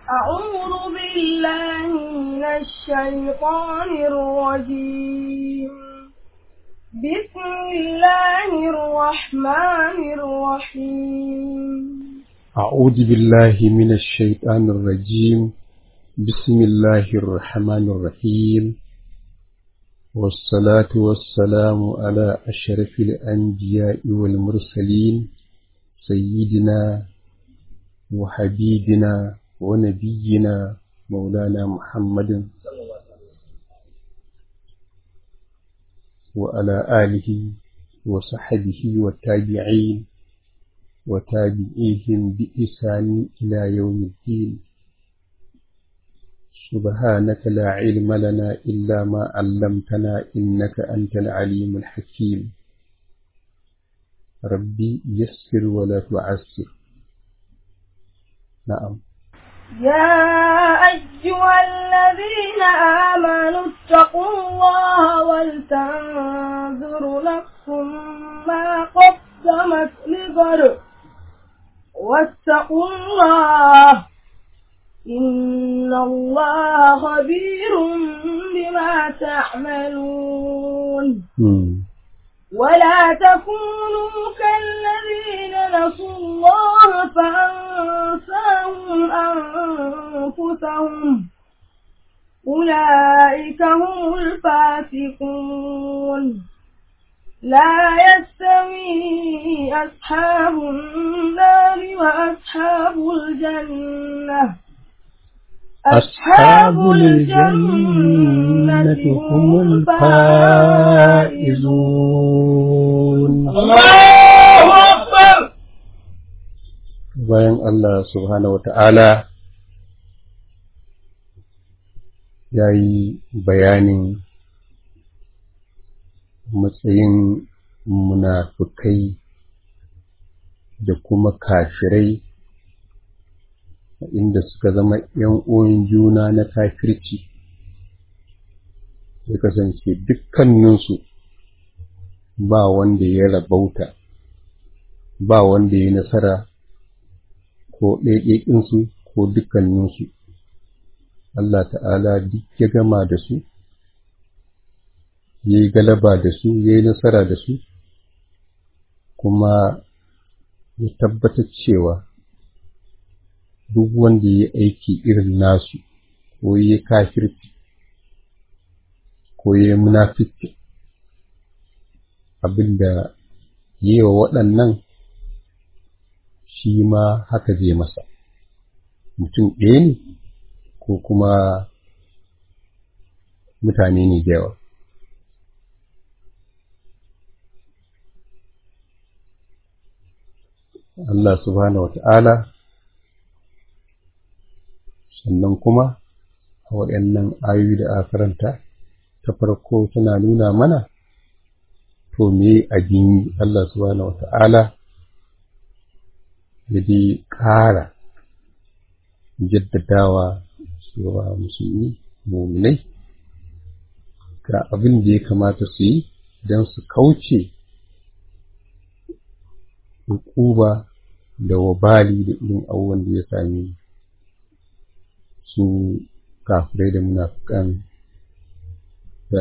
أعوذ بالله من الشيطان الرجيم بسم الله الرحمن الرحيم أعوذ بالله من الشيطان الرجيم بسم الله الرحمن الرحيم والصلاة والسلام على أشرف الأنبياء والمرسلين سيدنا وحبيبنا ونبينا مولانا محمد وعلى آله وصحبه والتابعين وتابعيهم بإحسان إلى يوم الدين سبحانك لا علم لنا إلا ما علمتنا إنك أنت العليم الحكيم ربي يسر ولا تعسر نعم يا أيها الذين آمنوا اتقوا الله ولتنظر نفس ما قدمت لغد واتقوا الله إن الله خبير بما تعملون مم. ولا تكونوا كالذين نسوا الله فأنساهم أنفسهم أولئك هم الفاسقون لا يستوي أصحاب النار وأصحاب الجنة أصحاب الجنة هم الفائزون bayan Allah subhanahu wa ta'ala ya yi bayanin matsayin munafukai da kuma kafirai inda suka zama ‘yan uwan juna na kafirci ya kasance dukkaninsu ba wanda ya rabauta ba wanda ya nasara ko ɗaiɗaiɗinsu ko dukkaninsu Allah ta'ala duk ya gama da su ya yi galaba da su ya yi nasara da su kuma ya tabbatar cewa duk wanda ya aiki irin nasu ko ya kafirci ko ya munafici abinda ya yi wa waɗannan shi ma haka zai masa mutum ɗaya ne ko kuma mutane ne da yawa Allah subhanahu wa ta'ala sannan kuma a waɗannan ayoyi da aka karanta ta farko tana nuna mana to me abin yi Allah subhanahu wa ta'ala ya dai ƙara jaddadawa cewa musulmi muminai ga abin da ya kamata su yi don su kauce hukuba da wabali da irin abubuwan da ya sami su kafirai da munafukan da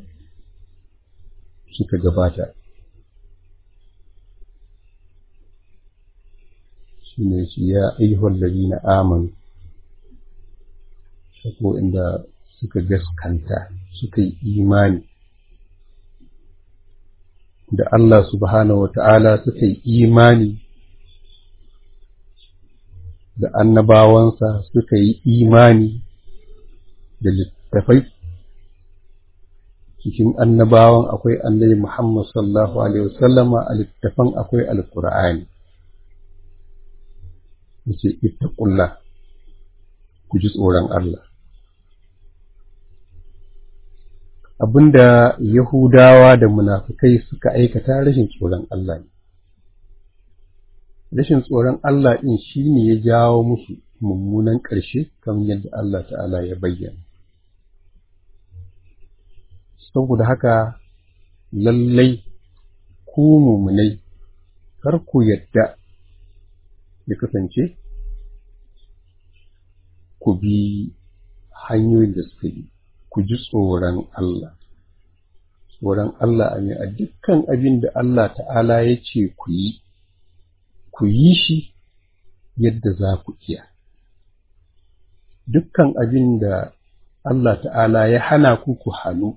suka gabata shi ne shi ya ayyuhar na amanu ko inda suka gaskanta suka yi imani da Allah subhanahu wata'ala suka yi imani da annabawansa suka yi imani da littafai cikin annabawan akwai annabi Muhammad sallallahu alaihi wasallama a littafan akwai alkur'ani yace ittaqullah ku ji tsoron Allah abinda Yahudawa da munafukai suka aikata rashin tsoron Allah ne. Rashin tsoron Allah ɗin shi ne ya jawo musu mummunan ƙarshe kamar yadda Allah ta'ala ya bayyana. Saboda haka lallai ku mumunai kar ku yadda ya kasance ku bi hanyoyin da suka yi ku ji tsoron Allah tsoron Allah a a dukkan abin da Allah ta'ala ya ce ku yi ku yi shi yadda za ku iya dukkan abin da Allah ta'ala ya hana ku ku hannu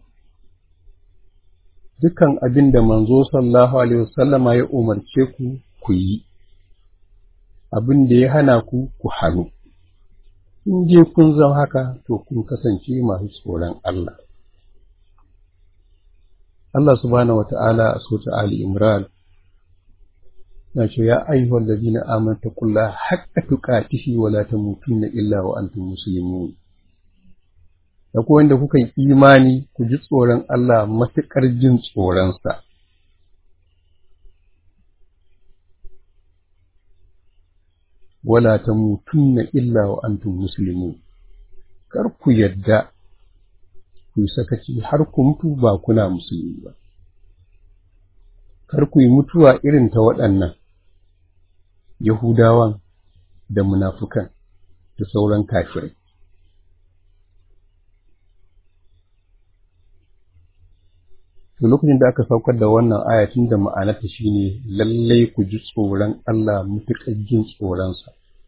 dukkan abin da manzo sallallahu alaihi wasallama ya umarce ku ku yi abin da ya hana ku ku hannu in je kun zama haka to kun kasance masu tsoron Allah Allah subhanahu wata'ala a sota Ali Imran na ce ya ayyuhal ladina amanu taqullaha haqqa tuqatihi wa la tamutunna illa wa antum muslimun da ku wanda kuka yi imani ku ji tsoron Allah matuƙar jin tsoronsa wala tamutunna illa wa antum muslimun kar ku yadda ku yi sakaci har ku mutu ba kuna musulmi ba kar ku yi mutuwa irin ta waɗannan Yahudawan da munafukan da sauran kafirai. To lokacin da aka saukar da wannan ayatin da ma'anarta shine lallai ku ji tsoron Allah mutuƙar jin tsoronsa.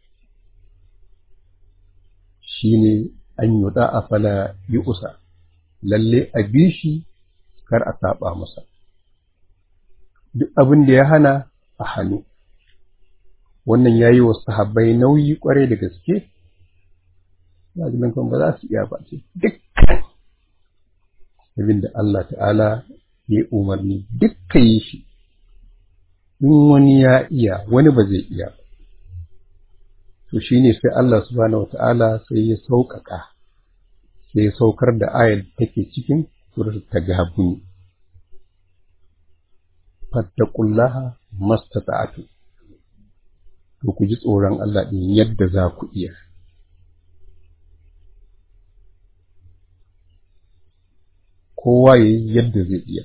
Shine an yi a fala yi usa, lalle a bi shi kar a saba masa. Duk abin da ya hana a hannu. wannan ya yi wa sahabbai nauyi kwarai da gaske lajinan kan ba za su iya ba ce dukkan abin da Allah ta'ala ya umarni dukkan yi shi in wani ya iya wani ba zai iya ba to shi ne sai Allah subhanahu wa ta'ala sai ya sauƙaƙa sai ya saukar da ayar da take cikin surat ta gabuni fattaqullaha mastata'atu to ku ji tsoron Allah ɗin yadda za ku iya. Kowa ya yi yadda zai iya.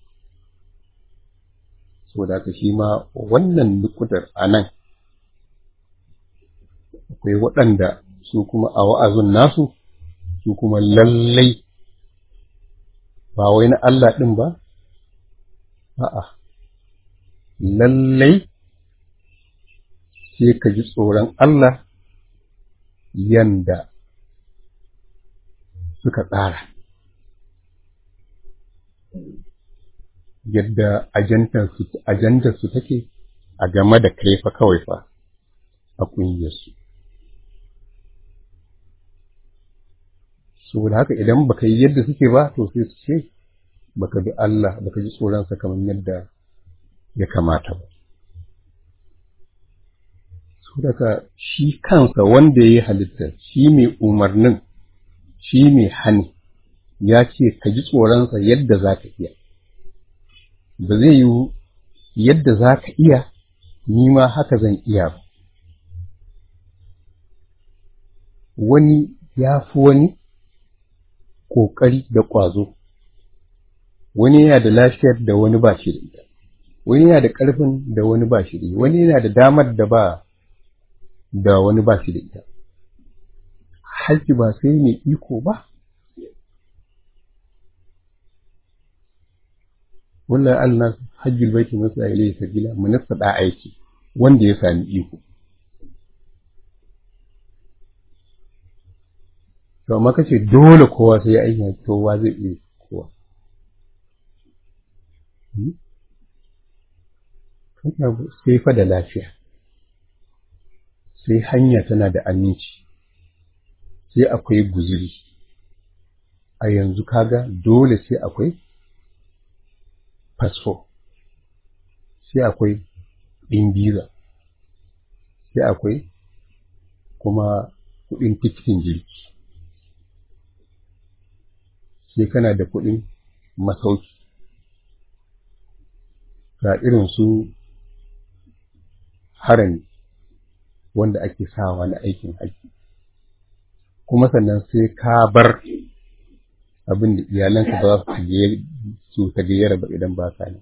So da shi ma wannan nukudar a nan, akwai waɗanda su kuma a wa'azun nasu, su kuma lallai ba wai na Allah ɗin ba, a'a, lallai sai ka ji tsoron Allah yanda suka tsara. Yadda ajandarsu take a game da kai fa kawai fa a ƙungiyarsu. Saboda haka idan baka yi yadda suke ba, to sai su ce, baka bi Allah, baka ji tsoronsa kamar yadda ya kamata ba. daga shi kansa wanda ya yi halittar shi mai umarnin shi mai hani ya ce ka ji tsoronsa yadda za ka iya ba zai yi yadda za ka iya ni ma haka zan iya ba wani ya fi wani ƙoƙari da ƙwazo wani yana da lafiyar da wani ba shi da ita wani yana da ƙarfin da wani ba shi da ita wani yana da damar da ba da wani ba shi da ita. Hajji ba sai mai iko ba. Wallah Allah hajjul baiti masu a ilai sabila munasta da aiki wanda ya sami iko. To amma kace dole kowa sai ya aiki kowa zai iya kowa. Sai fa da lafiya. sai hanya tana da aminci sai akwai guzuri a yanzu kaga dole sai akwai fasfo sai akwai ɗin biza sai akwai kuma kuɗin tikitin jirgi sai kana da kuɗin masauki ga irin su harami wanda ake sawa na aikin haji kuma sannan sai ka bar abin da iyalanka ba su ta gayyara ba idan ba ka ne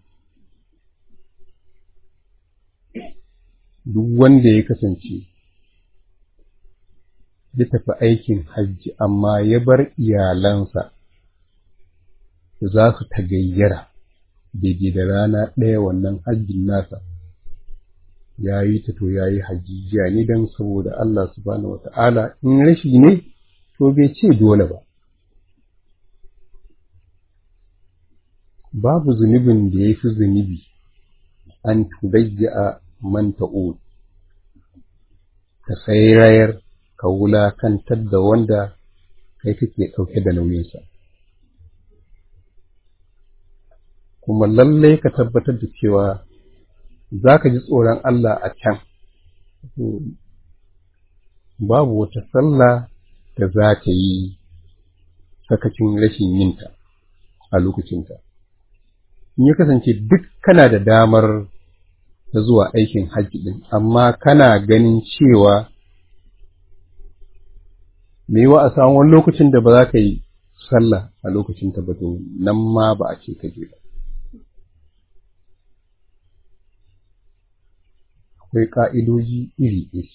duk wanda ya kasance ya tafi aikin hajji amma ya bar iyalansa za su ta gayyara daidai da rana ɗaya wannan hajjin nasa ya yi ta to ya yi hajjijiya ne don saboda Allah subhanahu wa ta'ala in rashi ne to bai ce dole ba babu zunubin da ya fi zunubi an tudayya man ta'ud ka sairayar ka wulakantar da wanda kai kake ɗauke da nauyinsa kuma lallai ka tabbatar da cewa za ka ji tsoron Allah a can babu wata sallah da za ta yi sakacin rashin yinta a lokacinta in ya kasance duk kana da damar ta zuwa aikin hajji ɗin amma kana ganin cewa me yiwa a samu wani lokacin da ba za ka yi sallah a lokacin ta ba nan ma ba a ce ka je ba akwai ƙa'idoji iri-iri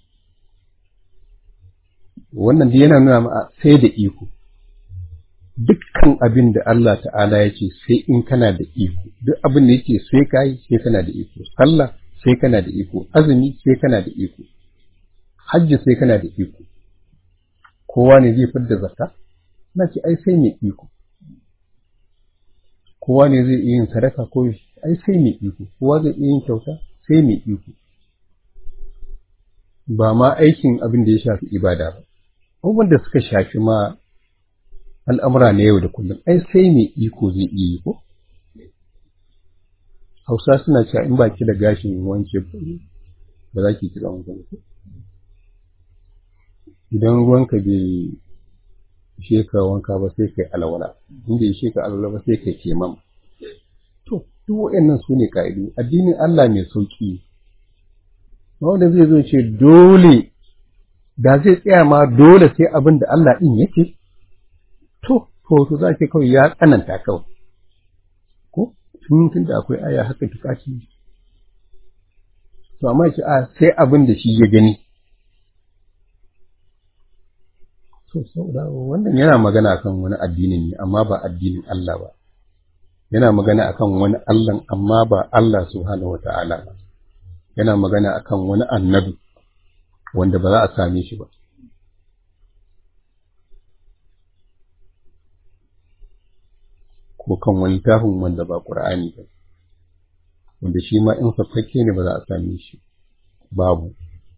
wannan da yana nuna ma sai da iko dukkan abin da Allah ta'ala ya ce sai in kana da iko duk abin da yake sai ka yi sai kana da iko sallah sai kana da iko azumi sai kana da iko hajji sai kana da iko kowa ne zai fidda zakka na ce ai sai mai iko kowa ne zai iya yin sadaka ko ai sai mai iko kowa zai iya yin kyauta sai mai iko ba ma aikin abin da ya shafi ibada ba abubuwan da suka shafi ma al'amura na yau da kullum ai sai mai iko zai iya yi ko hausa suna cewa in baki da gashin wanke ba za ki kira wankan ku idan ruwanka bai ishe ka wanka ba sai kai alwala in bai ishe ka alwala ba sai kai kemam to duk waɗannan su ne ka'idu addinin Allah mai sauki wanda zai zo ce dole da zai tsaya ma dole sai abin da Allah ɗin yake to to to za ke kawai ya tsananta kawai ko tun tun da akwai aya haka tukaci to amma shi a sai abin da shi ya gani to saboda wannan yana magana akan wani addinin ne amma ba addinin Allah ba yana magana akan wani Allah amma ba Allah subhanahu wata'ala ba yana magana akan wani annabi wanda ba za a same shi ba ko kan wani tafin wanda ba ƙur'ani ba wanda shi ma in fafakke ne ba za a same shi babu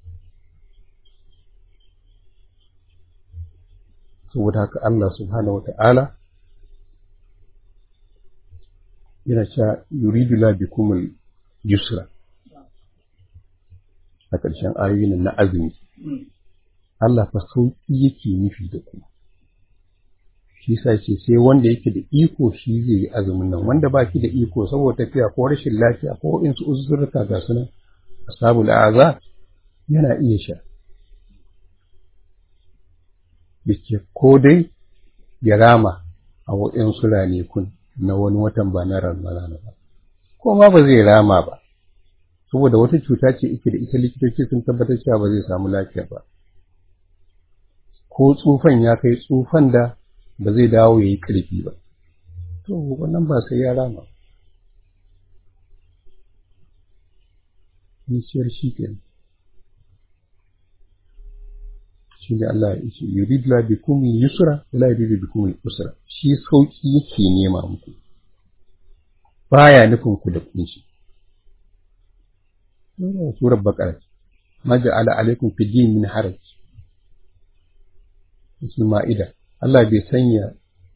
saboda haka Allah subhanahu wata'ala yana cewa yuridu la bikumul yusra a ƙarshen ayoyin na azumi Allah fa sauƙi yake nufi da ku shi sa ce sai wanda yake da iko shi zai yi azumin nan wanda ba ki da iko saboda tafiya ko rashin lafiya ko in su uzurka ga sunan ashabul a'za yana iya sha yake ko dai ya rama a waɗansu ranakun na wani watan ba na ramadana ba ko ma ba zai rama ba saboda wata cuta ce ike da ita likitoci sun tabbatar cewa ba zai samu lafiya ba ko tsufan ya kai tsufan da ba zai dawo ya yi ƙarfi ba to wannan ba sai ya rama nisiyar shi ke shi ne Allah ya ce yurid la bikum yusra wala yurid bikum usra shi sauki yake nema muku baya nufin ku da kunci surar baqara ma ja'ala alaikum fi din min haraj cikin ma'ida Allah bai sanya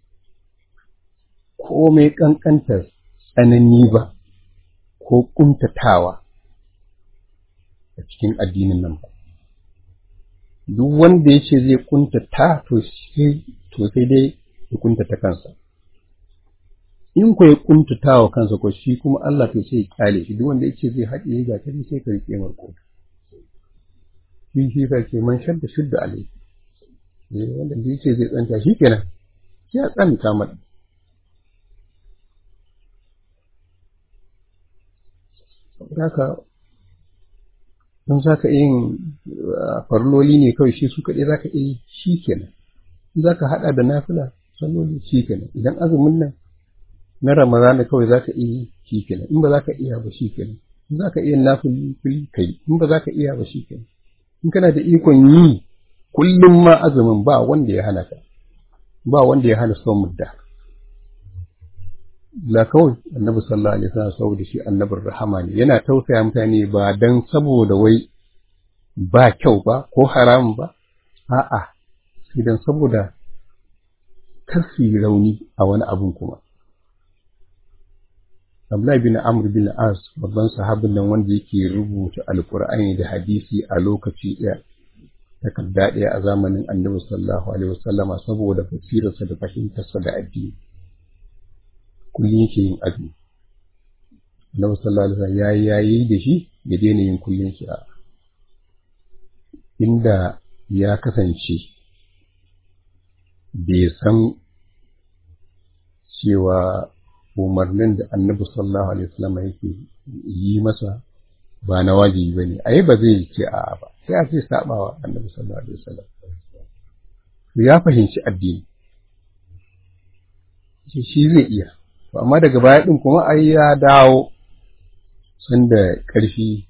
komai ƙanƙantar tsanani ba ko ƙuntatawa a cikin addinin nan ba. Duk wanda ya ce zai ƙuntata to sai dai ya ƙuntata kansa. In ku ya ƙuntata wa kansa ko shi kuma Allah to sai ya kyale shi duk wanda ya ce zai haɗe ya gatari sai ka riƙe marko. Shi shi ka ce man shadda shudda alai. wanda da yake zai tsanta shi kenan ya tsanta mata haka in za ka yin farloli ne kawai shi su kaɗai za ka iya yi shi kenan in za ka haɗa da nafila salloli shi kenan idan azumin nan na ramadana kawai za ka iya yi shi kenan in ba za ka iya ba shi kenan in za ka iya nafili ka yi in ba za ka iya ba shi kenan in kana da ikon yi kullum ma azumin ba wanda ya hana ka ba wanda ya hana son mudda la kawai annabi sallallahu alaihi wasallam saboda shi annabin rahama ne yana tausaya mutane ba dan saboda wai ba kyau ba ko haram ba a'a sai dan saboda kar su yi rauni a wani abun kuma Abdullahi bin Amr bin As babban sahabin nan wanda yake rubuta alkur'ani da hadisi a lokaci ɗaya takarda ɗaya a zamanin annabi sallallahu alaihi wasallama saboda basirarsa da fahimtarsa da addini kullum yake yin azumi annabi sallallahu alaihi wasallam yayi yayi da shi ya daina yin kullum shi a inda ya kasance bai san cewa umarnin da annabi sallallahu alaihi wasallam yake yi masa ba na wajibi bane ai ba zai ce a'a ba sai a ce sabawa annabi sallallahu alaihi wasallam ya fahimci addini shi zai iya to amma daga baya din kuma ai ya dawo sanda karfi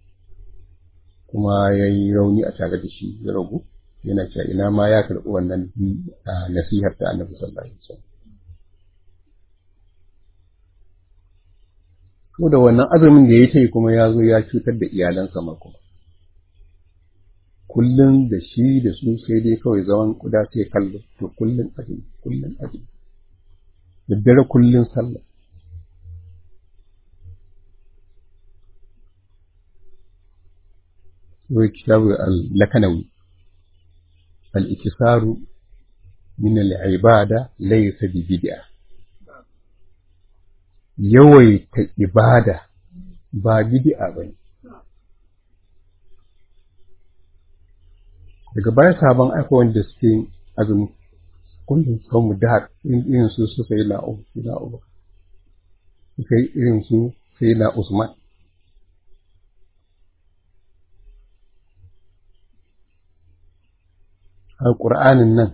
kuma ya yi rauni a tare da shi ya ragu yana cewa ina ma ya karɓi wannan nasihar ta annabi sallallahu alaihi wasallam ko da wannan azumin da ya ta yi kuma ya zo ya cutar da iyalansa ma kuma kullum da shi da su sai dai kawai zaman kuda sai kallo to kullum azumi kullum azumi daddare kullum sallah wai kitabu al-lakanawi al-ikisaru min al-ibada laysa bi bid'ah yawaita ibada ba bid'a ba ne. Daga baya sabon aika wanda suke azumi kullum sau mu da irin su su sai la'u la'u suka yi irin su sai na Usman. A ƙur'anin nan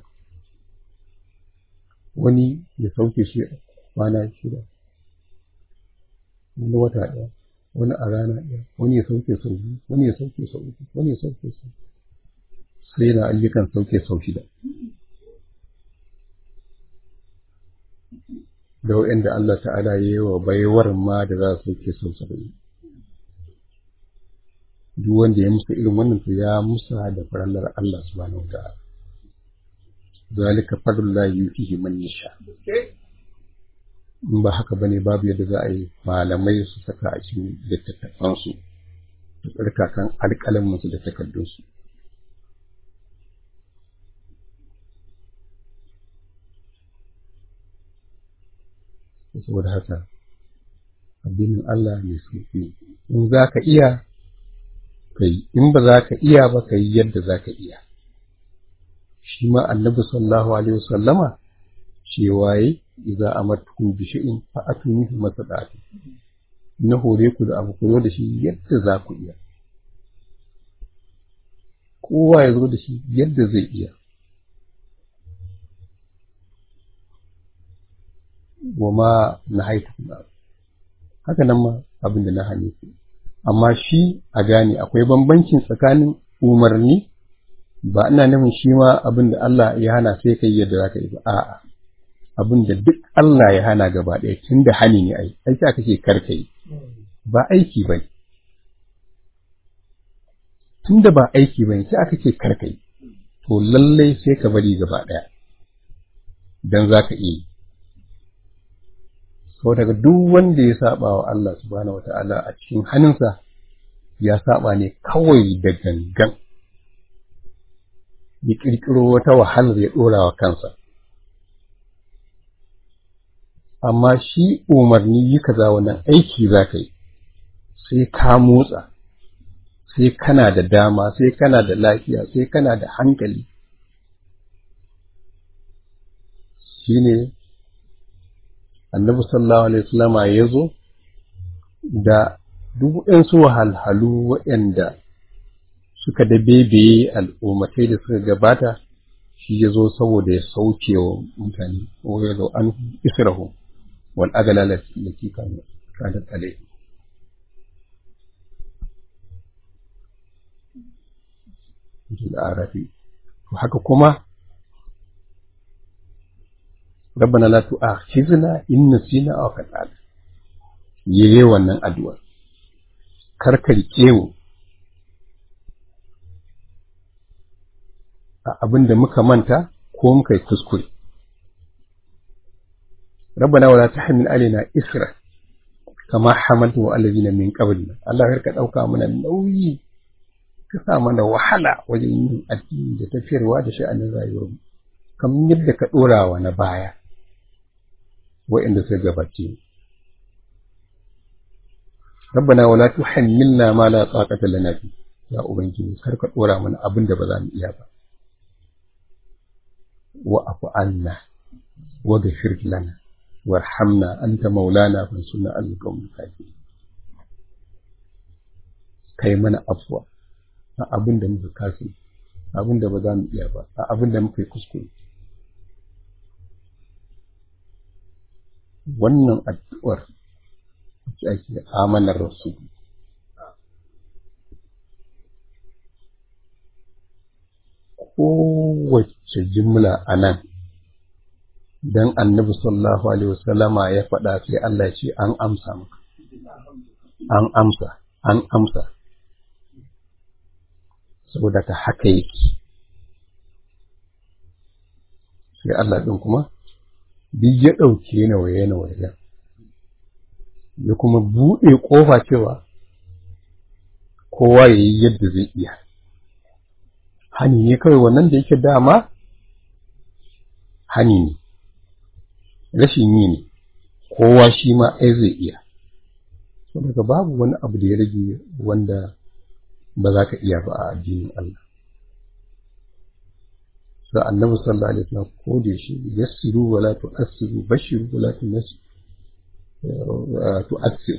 wani ya sauke shi kwana shida. wani wata ɗaya wani a rana ɗaya wani ya sauke sau biyu wani ya sauke sau uku wani ya sauke sau sai na ayyukan sauke sau shida da wa'anda Allah ta'ala ya yi wa baiwar ma da za su sauke sau saba'in duk wanda ya musa irin wannan to ya musa da farallar Allah subhanahu wa ta'ala zalika fadlullahi yutihi man yasha in ba haka bane babu yadda za a yi malamai su saka a cikin littattafansu da tsarkakan alƙalaminsu da takardunsu saboda haka addinin Allah ne sauƙi in za ka iya kai in ba za ka iya ba ka yi yadda za ka iya shi ma annabi sallallahu alaihi wasallama cewa yi idza amartukum bi shay'in fa atuni bi masadati na hore ku da abu ku da shi yadda za ku iya kowa ya zo da shi yadda zai iya wa ma na haitu haka nan ma abin da na hane ku amma shi a gane akwai bambancin tsakanin umarni ba ina nufin shi ma abin da Allah ya hana sai kai yadda za ka yi ba a'a abin da duk Allah ya hana gaba ɗaya tun da hani ne ai aiki aka ce karka yi ba aiki ba ne tun da ba aiki ba ne sai aka ce karka yi to lallai sai ka bari gaba ɗaya don za ka iya yi sau daga duk wanda ya saba wa Allah subhanahu wata'ala a cikin hannunsa ya saba ne kawai da gangan ya ƙirƙiro wata wahalar ya ɗora wa kansa amma shi umarni yi kaza wannan aiki za ka yi sai ka motsa sai kana da dama sai kana da lafiya sai kana da hankali shi ne annabi sallallahu alaihi wasallama ya zo da duk waɗansu wahalhalu waɗanda suka da bebeye al'ummatai da suka gabata shi ya zo saboda ya sauke wa mutane wa ya zo an israhu wal agala lati kanu kanat alai arafi to haka kuma rabbana la tu'akhizna in nasina aw akhtana yayi wannan addu'a karkarke mu a abin da muka manta ko muka yi kuskure. Rabbana wala tahmil alaina isra kama hamaltu wa allazina min qablina Allah ka dauka mana nauyi ka sa mana wahala wajen yin addini da tafiyarwa da sha'anin rayuwar mu kamar yadda ka dora wa na baya wa'inda suka gabace Rabbana wala tuhammilna ma la taqata lana fi ya ubangiji kar ka dora mana abin da ba za mu iya ba واعف عنا واغفر لنا وارحمنا أنت مولانا فانصرنا على القوم الكافرين kai mana afwa a abin da muka kasu abin da ba za mu iya ba a abin da muka yi kuskure wannan addu'ar wacce ake amanar rasu kowace jimla a nan don annabi sallallahu alaihi wasallama ya faɗa sai Allah ce an amsa maka an amsa an amsa saboda ka haka yake sai Allah ɗin kuma duk ya ɗauke na waye na waye ya kuma buɗe ƙofa cewa kowa ya yi yadda zai iya hani ne kawai wannan da yake dama hani ne rashin yi ne kowa shi ma ai zai iya saboda babu wani abu da ya rage wanda ba za ka iya ba a addinin Allah sa annabi sallallahu alaihi wasallam ko da shi yassiru wala tu'assiru bashiru wala tunassiru tu'assiru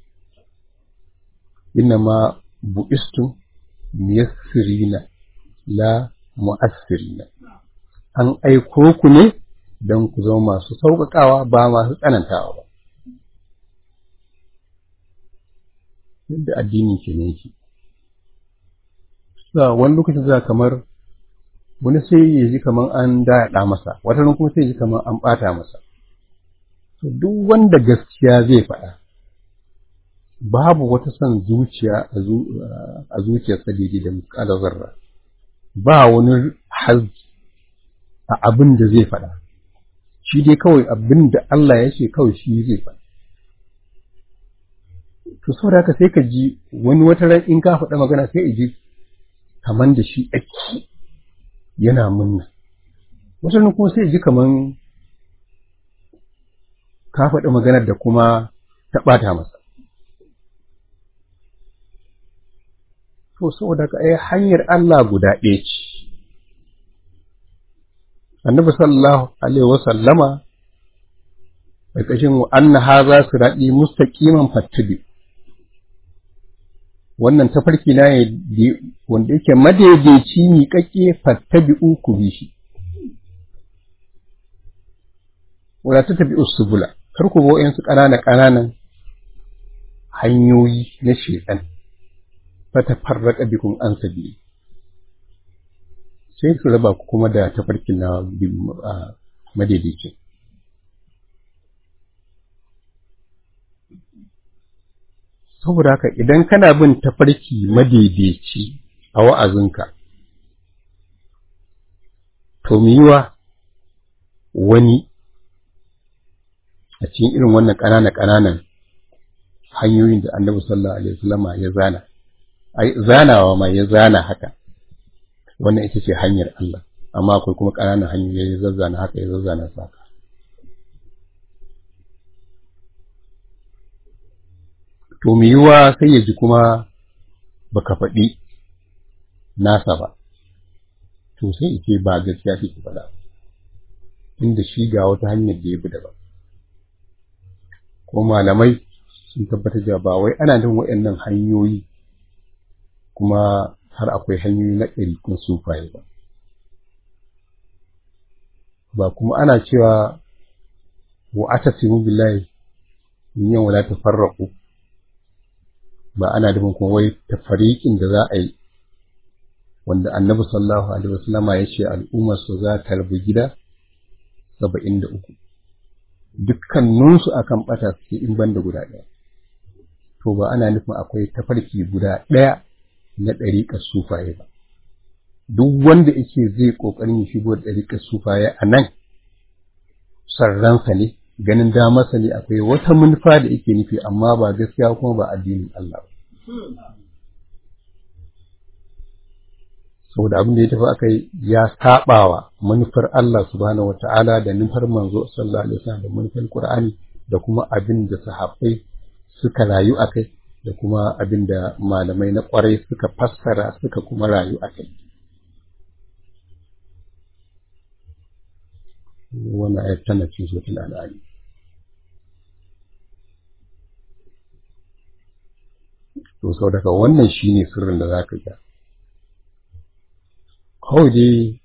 innama bu'istum miyassirina la mu'assirina an aiko ku ne don ku zama masu sauƙaƙawa ba masu tsanantawa ba yadda addini ke ne yake sa wani lokacin za kamar wani sai ya ji kamar an daɗa masa wata kuma sai ya ji kamar an ɓata masa to duk wanda gaskiya zai faɗa babu wata son zuciya a zuciyarsa daidai da mukalar zarra ba wani hazzi a abin da zai faɗa shi dai kawai abin da Allah ya ce kawai shi zai faɗa to saboda haka sai ka ji wani wata ran in ka faɗa magana sai ji kaman da shi ake yana munna wata ran kuma sai ji kaman ka faɗi maganar da kuma ta ɓata masa to saboda ka ai hanyar Allah guda ɗaya ce annabi sallallahu alaihi wasallama ƙarƙashin anna haza sirati mustaqiman fattabi wannan tafarki na ne wanda yake madaidaici miƙaƙƙe fattabi'u ku bi shi wala ta tabi usubula kar ku bo su ƙanana ƙananan hanyoyi na shedan fatafarraqa bikum an sabili sai su raba ku kuma da tafarkin na madaidaicin saboda haka idan kana bin tafarki madaidaici a wa'azinka to yiwa wani a cikin irin wannan ƙananan ƙananan hanyoyin da annabi sallallahu alaihi wasallama ya zana ai zanawa ma ya zana haka wannan ita ce hanyar Allah amma akwai kuma ƙananan hanyoyi ya zazzana haka ya zazzana su haka to mu yiwa sai ya ji kuma baka faɗi nasa ba to sai ce ba gaskiya ce ki faɗa inda shi ga wata hanyar da ya bi daban ko malamai sun tabbatar da ba wai ana jin waɗannan hanyoyi kuma har akwai hanyoyi na ɗariƙun sufaye ba ba kuma ana cewa wa atasimu billahi in yan wala tafarraqu ba ana da kuma wai tafariqin da za a yi wanda annabi sallallahu alaihi wasallama ya ce al'ummar su za ta rabu gida saba'in da uku dukkaninsu akan bata suke in banda guda ɗaya to ba ana nufin akwai tafarki guda ɗaya na ɗariƙar sufaye ba duk wanda yake zai ƙoƙarin ya shigo da ɗariƙar sufaye a nan sarransa ne ganin damarsa ne akwai wata manufa da yake nufi amma ba gaskiya kuma ba addinin Allah ba saboda abin da ya tafi aka ya saɓawa manufar Allah subhanahu wata'ala da nufar manzo sallallahu alaihi wasallam da manufar Qur'ani da kuma abin da sahabbai suka rayu akai da kuma abin da malamai na kwarai suka fassara suka kuma rayu akai wannan ayat tana cikin suratul al'ali to saboda wannan shine sirrin da zaka ga kawai dai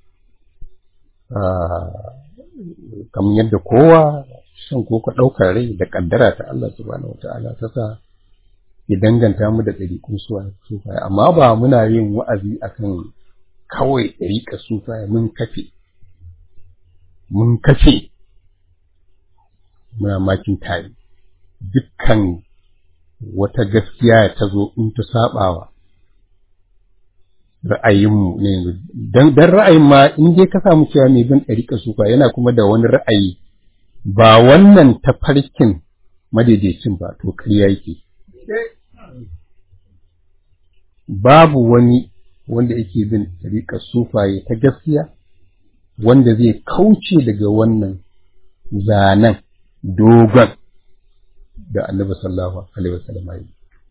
kamar yadda kowa shan ko ka ɗaukar rai da ƙaddara ta Allah subhanahu wata'ala ta sa ya danganta mu da ɗariƙun sufaye amma ba muna yin wa'azi akan kawai ɗariƙar sufaye mun kafe mun kafe muna makin tare dukkan wata gaskiya ta zo in ta saɓawa ra'ayinmu ne yanzu dan ra'ayin ma in dai ka samu cewa mai bin ɗariƙa sufa yana kuma da wani ra'ayi ba wannan tafarkin madaidaicin ba to ƙarya yake babu wani wanda yake bin ɗariƙa sufaye ta gaskiya wanda zai kauce daga wannan zanen dogon da annabi sallallahu alaihi wasallam ya yi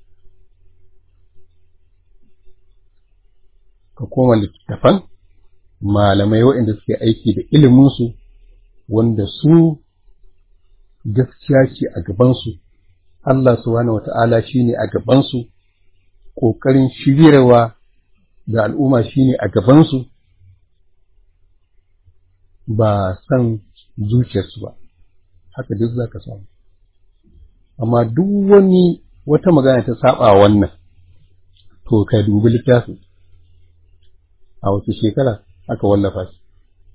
ka koma littattafan malamai waɗanda suke aiki da iliminsu wanda su gaskiya ce a gabansu Allah subhanahu wata'ala shi ne a gabansu ƙoƙarin shiryarwa da al'umma shi ne a gabansu ba san zuciyarsu ba haka duk za ka samu amma duk wani wata magana ta saba wannan to ka dubi littafin a wace shekara aka wallafa shi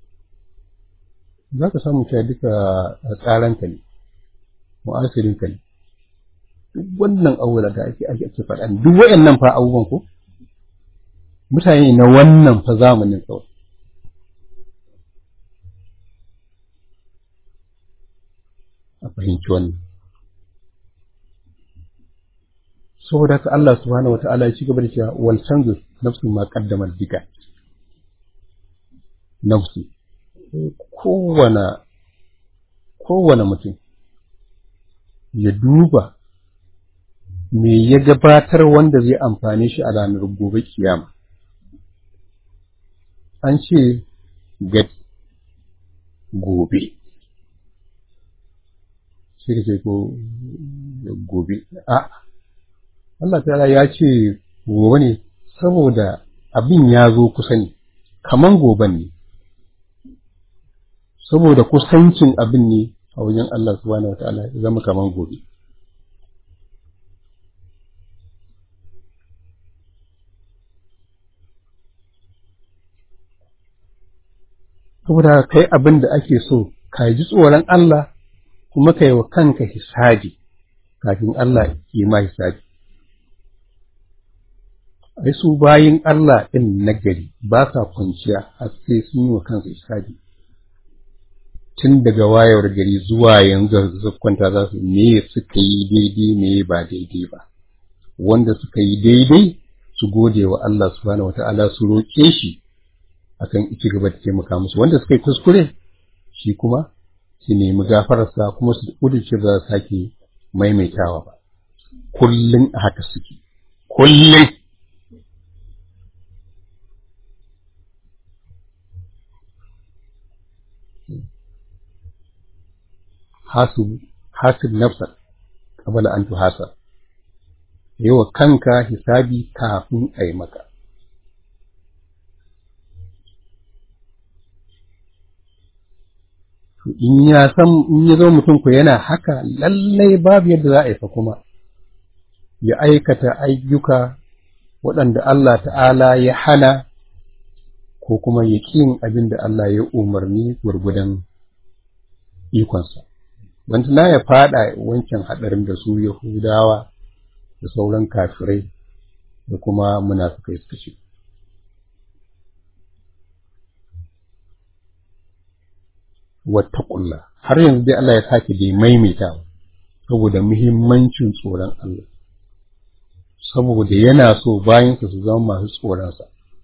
za ka samu cewa duka tsaranka ne mu'asirinka ne duk wannan abubuwa da ake ake ake faɗa duk wayannan fa abubuwan ko mutane na wannan fa zamanin kawai a fahimci wannan saboda haka Allah subhanahu wa ta'ala ya ci gaba da cewa wal tanzur nafsu ma qaddamat bika nafsu kowane kowane mutum ya duba me ya gabatar wanda zai amfane shi a ranar gobe kiyama an ce gadi gobe sai ka ce ko gobe a Allah ta ya ce gobe ne saboda abin ya zo kusa ne kaman goben ne saboda kusancin abin ne a wajen Allah subhanahu wataala ya zama kaman gobe saboda kai abin da ake so ka ji tsoron Allah kuma ka yi wa kanka hisabi kafin Allah yi ma hisabi ai su bayin Allah ɗin nagari ba sa kwanciya har sai sun yi wa kansu hisabi tun daga wayar gari zuwa yanzu su kwanta za su me suka yi daidai me ba daidai ba wanda suka yi daidai su gode wa Allah subhanahu wata'ala su roƙe shi akan ci gaba da taimaka musu wanda suka yi kuskure shi kuma su nemi gafararsa kuma su kudurce za su sake maimaitawa ba kullum a haka suke kullum hasib hasib nafsa qabla an tuhasab yawa kanka hisabi kafin a yi maka to in ya san in ya zo mutum ku yana haka lallai babu yadda za a yi fa kuma ya aikata ayyuka waɗanda Allah ta'ala ya hana ko kuma ya ƙin abin da Allah ya umarni gwargwadon ikonsa. Wanda na ya faɗa wancan haɗarin da su Yahudawa da sauran kafirai da kuma munafukai suka ce. Wata ƙulla, har yanzu dai Allah ya sake dai maimaita saboda muhimmancin tsoron Allah. saboda yana so bayansa su zama masu tsoronsa.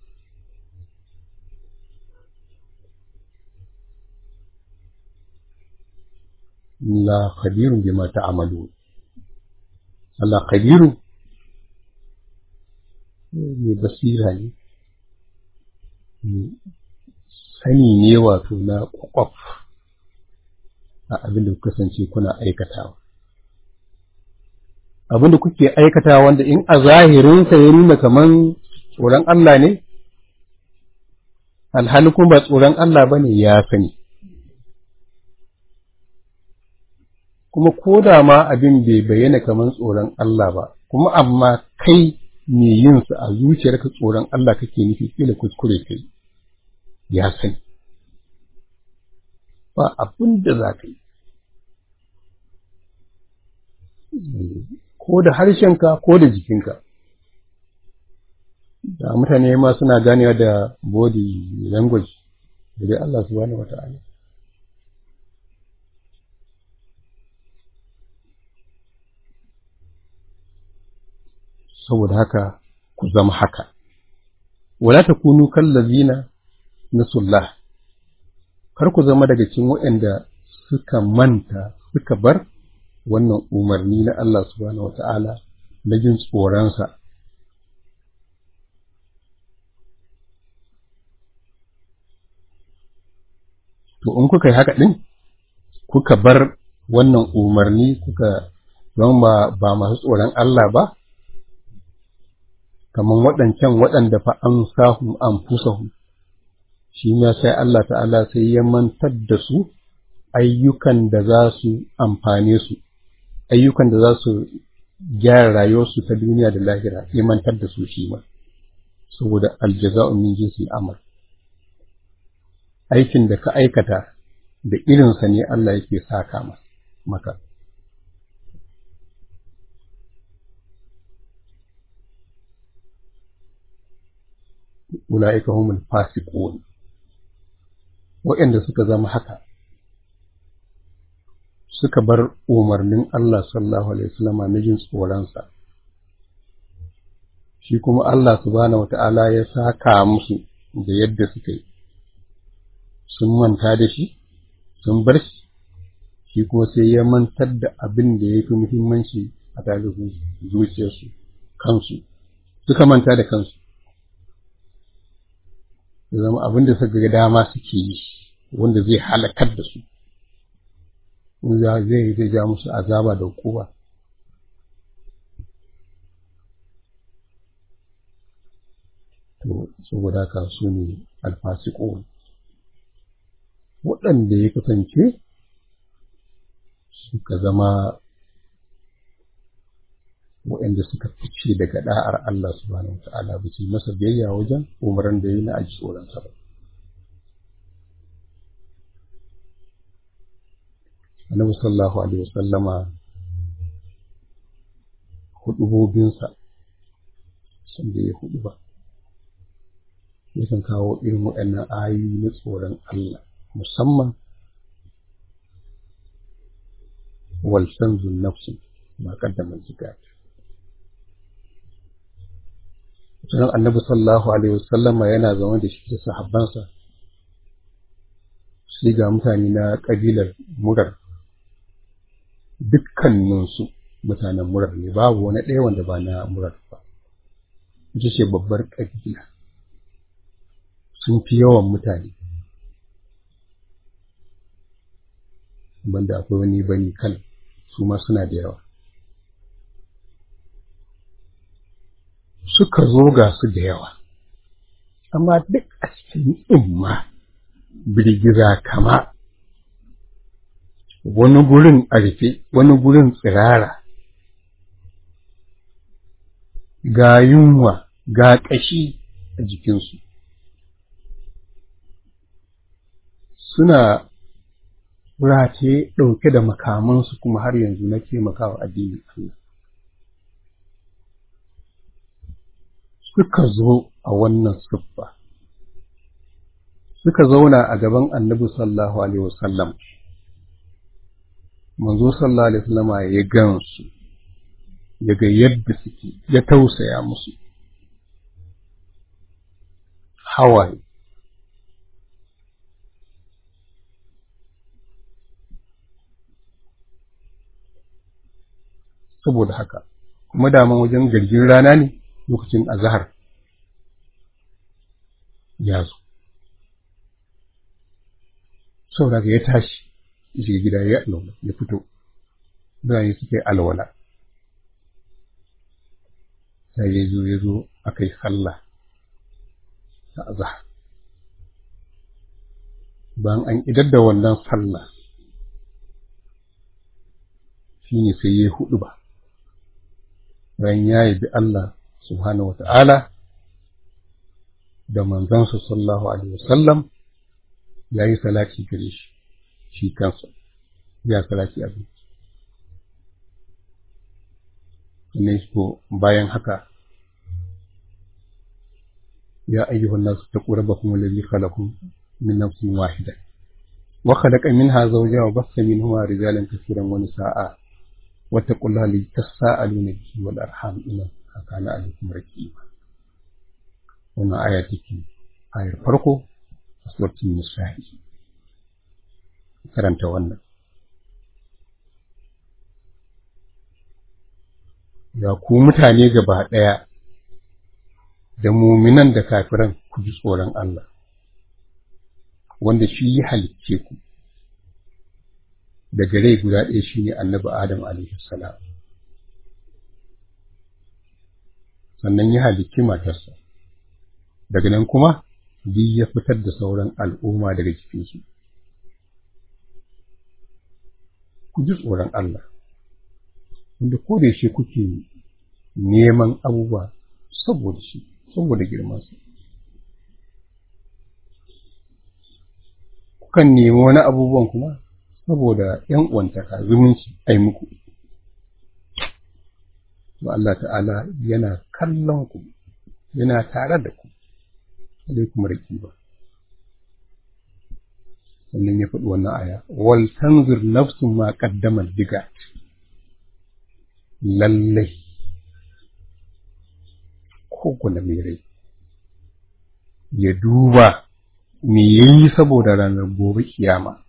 La khabirun bima ta'malu Allah khabirun ne basira ne sani ne wato na kwakwaf a abin da kasance kuna aikatawa abin da kuke aikata wanda in a zahirinsa ya nuna kaman tsoron Allah ne, alhali kuma ba tsoron Allah ba ne ya sani. Kuma ko da ma abin bai bayyana kaman tsoron Allah ba, kuma amma kai me yinsa a zuciyarka tsoron Allah kake nufi kila kuskure kai, ya sani. Ba abin da za ka yi. ko da harshenka ko da jikinka da mutane ma suna ganewa da body language da dai Allah subhanahu wa ta'ala saboda haka ku zama haka wala takunu kallazina nasullah kar ku zama daga cikin waɗanda suka manta suka bar wannan umarni na Allah subhanahu wata'ala na jin tsoronsa. To, in kuka yi haka ɗin, kuka bar wannan umarni kuka zama ba masu tsoron Allah ba, kamar waɗancan waɗanda fa an sahu an fusahu, shi ma sai Allah ta'ala sai ya mantar da su ayyukan da za su amfane su. ayyukan da za su gyara rayuwarsu ta duniya da lahira imantar da su shi ma saboda aljaza'u min jinsi amal aikin da ka aikata da irinsa ne Allah yake saka maka ula'ika humul fasiqun waɗanda suka zama haka suka bar umarnin Allah sallallahu alaihi wasallam na jin tsoronsa shi kuma Allah subhanahu wata'ala ya saka musu da yadda suka yi sun manta da shi sun bar shi shi kuma sai ya mantar da abin da ya fi muhimmanci a tare zuciyarsu kansu suka manta da kansu ya zama abin da suka ga dama suke yi wanda zai halakar da su zai zai ja musu azaba da hukuma to saboda haka su ne alfasiqun waɗanda ya kasance suka zama waɗanda suka fice daga da'ar Allah subhanahu wata'ala ba su masa biyayya wajen umaran da yi na aji tsoronsa ba annabi sallallahu alaihi wasallama hudubobinsa sun da ya hudu ba yakan kawo irin waɗannan ayoyi na tsoron Allah musamman wal sanzun nafsi ma kaddama zikat sannan annabi sallallahu alaihi wasallama yana zama da shi da sahabbansa sai ga mutane na kabilar murar dukkaninsu mutanen murar ne babu wani ɗaya wanda ba na murar ba ita ce babbar ƙabila sun fi yawan mutane banda akwai wani bani kan su ma suna da yawa suka zo ga su da yawa amma duk a cikin imma birgiza kama wani gurin a rufe wani gurin tsirara ga yunwa ga ƙashi a jikinsu suna rataye ɗauke da makamansu kuma har yanzu na taimakawa addinin Allah suka zo a wannan siffa suka zauna a gaban annabi sallallahu alaihi wasallam manzo sallallahu alaihi wasallam ya gansu ya ga yadda suke ya tausaya musu hawaye saboda haka kuma daman wajen garjin rana ne lokacin azahar ya zo saboda ya tashi ya shiga gida ya alwala ya fito bayan suka yi alwala sai ya zo ya zo aka yi sallah ta azahar bayan an idar da wannan sallah shi ne sai ya hudu ba bayan ya yabi Allah subhanahu wa ta'ala da manzansa sallallahu alaihi wasallam ya yi salati gare shi shi kansa ya salati a ne ko bayan haka ya ayyuhan nasu taqu rabbakum alladhi khalaqakum min nafsin wahida wa khalaqa minha zawjaha wa bassa minhuma rijalan kaseeran wa nisaa'a واتقوا الله الذي تساءلون به والارحام ان كان عليكم رقيبا wannan aya take ayar farko a suratul nisa'i karanta wannan ya ku mutane gaba ɗaya da muminan da kafiran ku ji tsoron Allah wanda shi ya halicce ku daga rai guda ɗaya shi ne annabi Adam alaihi salam sannan ya halicci matarsa daga nan kuma duk ya fitar da sauran al'umma daga jikinsu ku ji tsoron Allah wanda ko da shi kuke neman abubuwa saboda shi saboda girmansa kukan nemi wani abubuwan kuma saboda ‘yan uwantaka zumunci ai muku. To Allah ta'ala yana kallon ku, yana tare da ku, alai kuma raki ba. Sannan ya faɗi wannan aya, wal tanzir nafsun ma ƙaddamar diga, lallai, ko kuna mai rai, ya duba me yayi saboda ranar gobe kiyama.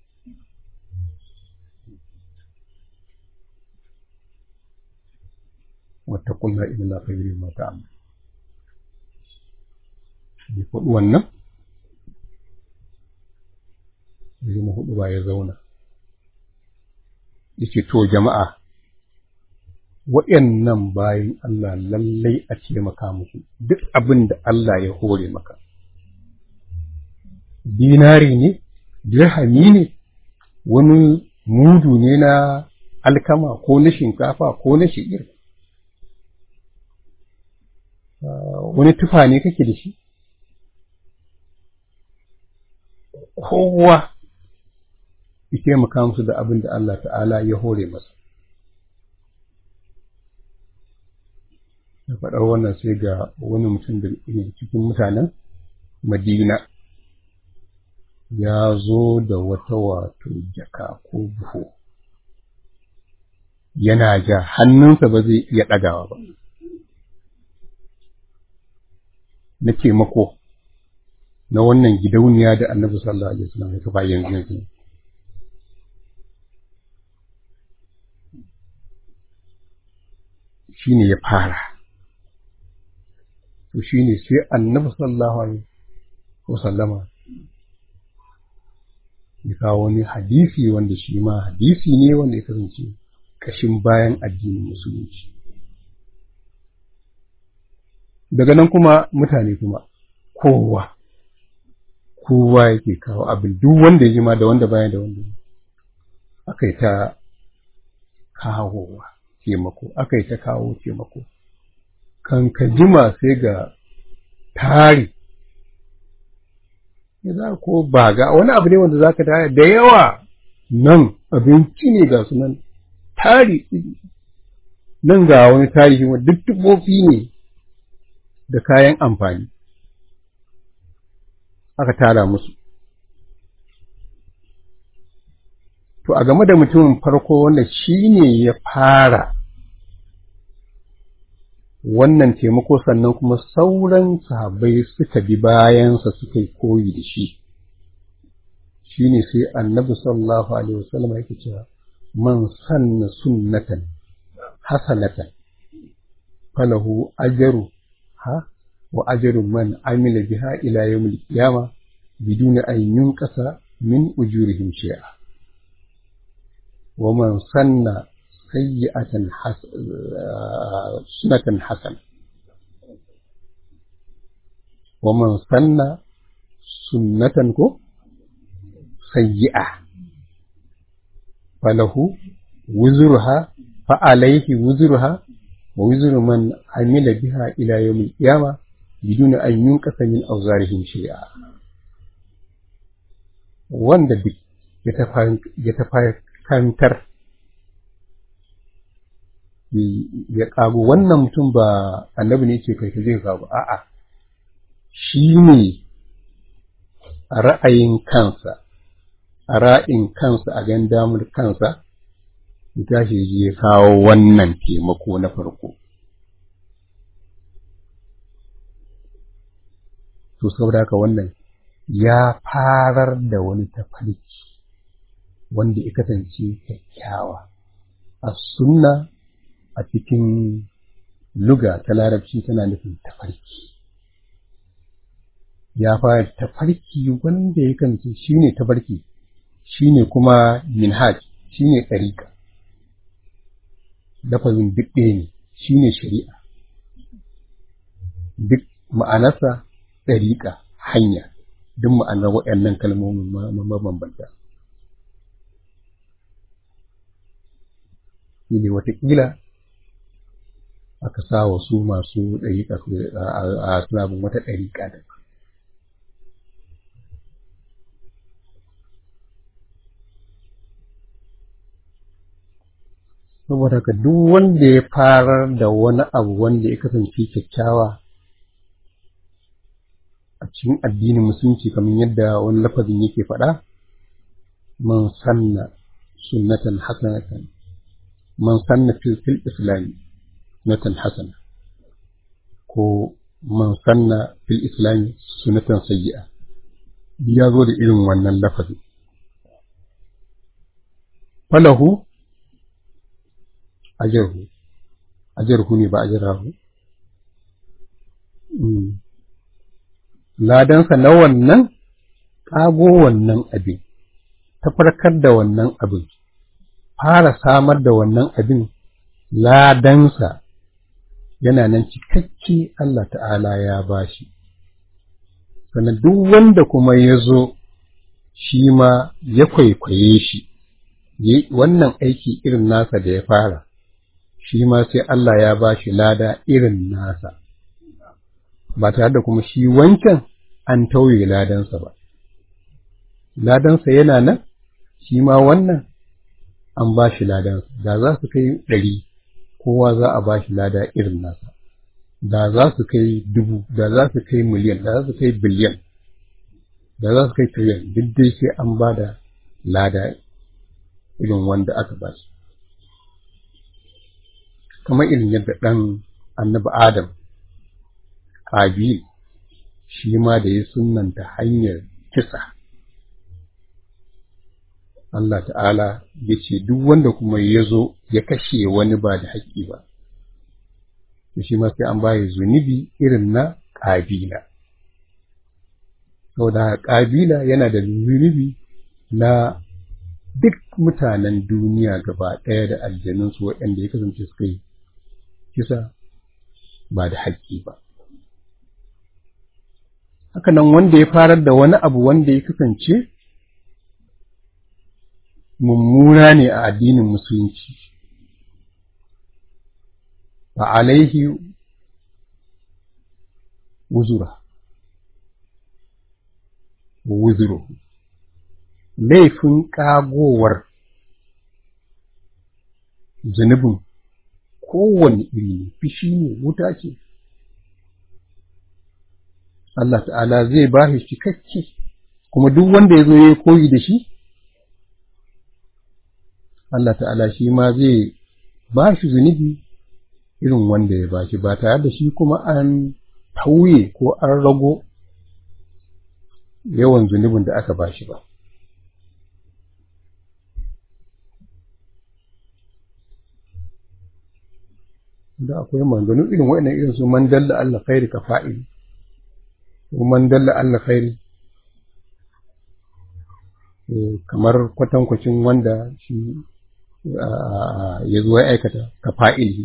واتقوا الله إن الله خير ما تعمل ya faɗi wannan ya zama hudu ba ya zauna yake to jama'a waɗannan bayan Allah lallai a taimaka musu duk abin da Allah ya hore maka dinari ne dirhami ne wani mudu ne na alkama ko na shinkafa ko na shi'ir wani tufa ne kake da shi kowa ya taimaka musu da abin da Allah ta'ala ya hore masa da faɗar wannan sai ga wani mutum da cikin mutanen madina ya zo da wata wato jaka ko buhu yana ja hannunsa ba zai iya ɗagawa ba na taimako na wannan gidauniya da annabi sallallahu alaihi wasallam ya kafa yanzu yanzu shine ya fara to shine sai annabi sallallahu alaihi wasallama ya kawo wani hadisi wanda shi ma hadisi ne wanda ya kasance kashin bayan addinin musulunci daga nan kuma mutane kuma kowa kowa yake kawo abin duk wanda ya jima da wanda baya da wanda aka yi ta kawowa taimako aka yi ta kawo taimako kan ka jima sai ga tari ya za ko ba ga wani abu ne wanda za ka tare da yawa nan abinci ne ga su nan tari nan ga wani tarihi wanda duk tubofi ne da kayan amfani aka tara musu to a game da mutumin farko wanda shi ne ya fara wannan taimako sannan kuma sauran sahabbai suka bi bayansa suka yi koyi da shi shi ne sai annabi sallallahu alaihi wasallam yake cewa man sanna sunnatan hasanatan falahu ajru ha wa ajru man amila biha ila yawmil qiyamah biduni an yunqasa min ujurihim shay'a wa man sanna sayyi'atan sunnatan hasana wa man sanna sunnatan ko sayyi'a falahu wuzurha fa alayhi wuzurha wa wuzuru man amila biha ila yawmil qiyamah biduni an yunqasa min awzarihim shay'a wanda duk ya tafakantar ya kago wannan mutum ba annabi ne ce kai zai kago a'a shi ne a ra'ayin kansa a ra'in kansa a gan damar kansa ya tashi ya kawo wannan taimako na farko to saboda haka wannan ya farar da wani tafarki wanda ya kasance kyakkyawa a sunna a cikin luga ta larabci tana nufin tafarki ya fara tafarki wanda ya kasance shine tafarki shine kuma minhaj shine ɗariƙa lafazin duk ɗaya ne shine shari'a duk ma'anarsa ɗariƙa hanya duk ma'anar waɗannan kalmomin mabambanta shi ne watakila aka sa wa su masu ɗariƙa a sunabin wata ɗariƙa da saboda ka duk wanda ya farar da wani abu wanda ya kasance kyakkyawa a cikin addinin musulunci kamar yadda wani lafazin yake faɗa man sanna sunnatan hasanatan man sanna fil fil islam sunnatan hasana ko man sanna fil islam sunnatan sayyi'a ya zo da irin wannan lafazin falahu ajarhu ajarhu ne ba ajarahu ladansa na wannan ƙago wannan abin tafarkar da wannan abin fara samar da wannan abin ladansa yana nan cikakke Allah ta'ala ya bashi sannan duk wanda kuma ya zo shi ma ya kwaikwaye shi wannan aiki irin nasa da ya fara shi ma sai Allah ya ba shi lada irin nasa ba tare da kuma shi wancan an tauye ladansa ba ladansa yana nan shi ma wannan an ba shi ladansa da za su kai ɗari kowa za a ba shi lada irin nasa da za su kai dubu da za su kai miliyan da za su kai biliyan da za su kai triliyan duk dai sai an ba da lada irin wanda aka ba shi kamar irin yadda ɗan annabi Adam, Kabil, shi ma da ya sunanta hanyar kisa. Allah ta'ala ya ce duk wanda kuma ya zo ya kashe wani ba da haƙƙi ba, da shi ma sai an baya zunubi irin na ƙabila. Saboda ƙabila yana da zunubi na duk mutanen duniya gaba ɗaya da aljanunsu waɗanda ya kasance suka yi kisa ba da haƙƙi ba. Hakanan wanda ya farar da wani abu wanda ya kasance mummuna ne a addinin musulunci fa alaihi wuzura wuzuru laifin ƙagowar zunubin kowane iri ne fishi ne wuta ce Allah ta'ala zai ba shi cikakke kuma duk wanda ya zo ya koyi da shi Allah ta'ala shi ma zai ba shi zunubi irin wanda ya ba shi ba tare da shi kuma an tauye ko an rago yawan zunubin da aka ba shi ba. Da akwai manzannin irin waɗannan irin su man dalla Allah khairi ka fa'ili, ko man dalla Allah khairi kamar kwatankwacin wanda shi ya zo ya aikata ka fa'ili.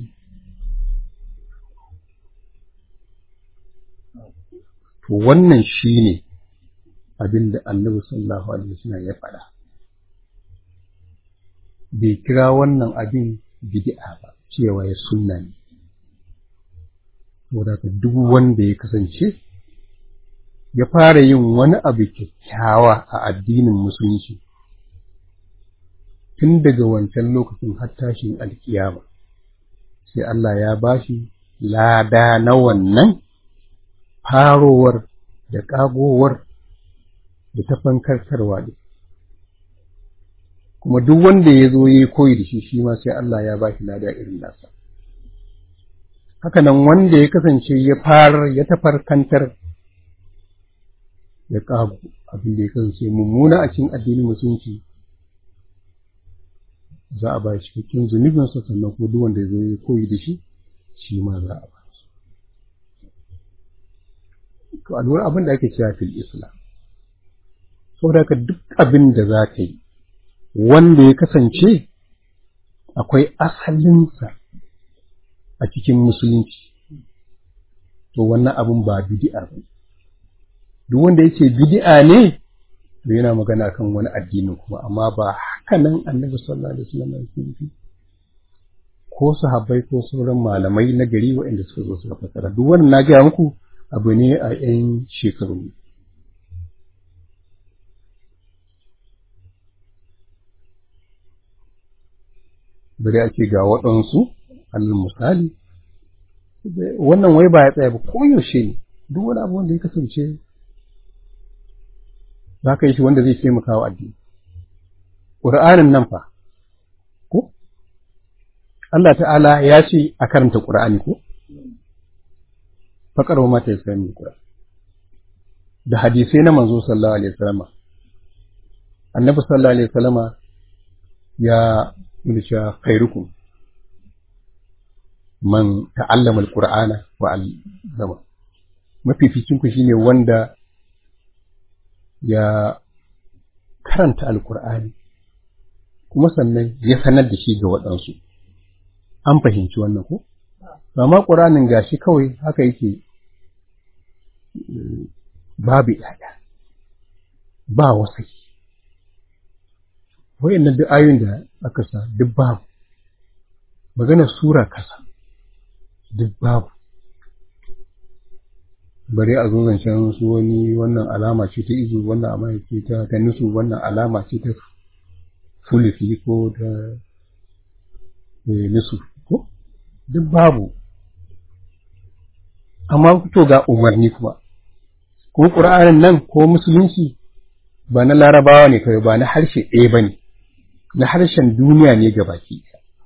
To wannan shi ne abin da annabi sallallahu alaihi wasallam ya faɗa bai kira wannan abin bid'a ba cewa ya sunna ne saboda duk wanda ya kasance ya fara yin wani abu kyakkyawa a addinin musulunci tun daga wancan lokacin har tashin alkiyama sai Allah ya bashi lada na wannan farowar da ƙagowar da ta fankartarwa ne kuma duk wanda ya zo ya koyi da shi shi ma sai Allah ya ba shi lada irin nasa hakanan wanda ya kasance ya fara ya tafarkantar ya ƙago abin da ya kasance mummuna a cikin addinin musulunci za a ba shi cikakken zunubinsa sannan ko duk wanda ya zo ya koyi da shi shi ma za a ba shi to a lura abin da ake cewa fil islam saboda ka duk abin da za ka yi wanda ya kasance akwai asalinsa a cikin musulunci to wannan abin ba bid'a ba duk wanda yake bid'a ne to yana magana kan wani addini kuma amma ba haka nan annabi sallallahu alaihi wasallam yake nufi ko sahabbai ko sauran malamai na gari waɗanda suka zo suka fasara duk wannan na gaya muku abu ne a 'yan shekaru bari a ce ga waɗansu alal misali wannan wai ba ya tsaya ba koyaushe ne duk wani abu wanda ya kasance za ka yi shi wanda zai taimaka wa addini ƙur'anin nan fa ko Allah ta'ala ya ce a karanta ƙur'ani ko faƙar wa mata ya sami ƙur'ani da hadisai na manzo sallallahu alaihi wasallama annabi sallallahu alaihi wasallama ya mulki khairukum man ta'allama alqur'ana wa 'allama mafificin ku shine wanda ya karanta alqur'ani kuma sannan ya sanar da shi ga waɗansu an fahimci wannan ko amma qur'anin gashi kawai haka yake babu yaya ba wasai wayannan duk ayoyin da aka sa duk babu maganar sura kasa duk babu bari a zo zancen su wani wannan alama ce ta izu wannan alama ce ta ta nusu wannan alama ce ta fulisi ko ta nusu ko duk babu amma to ga umarni kuma ko ƙur'anin nan ko musulunci ba na larabawa ne kawai ba na harshe ɗaya ba ne na harshen duniya ne ga baki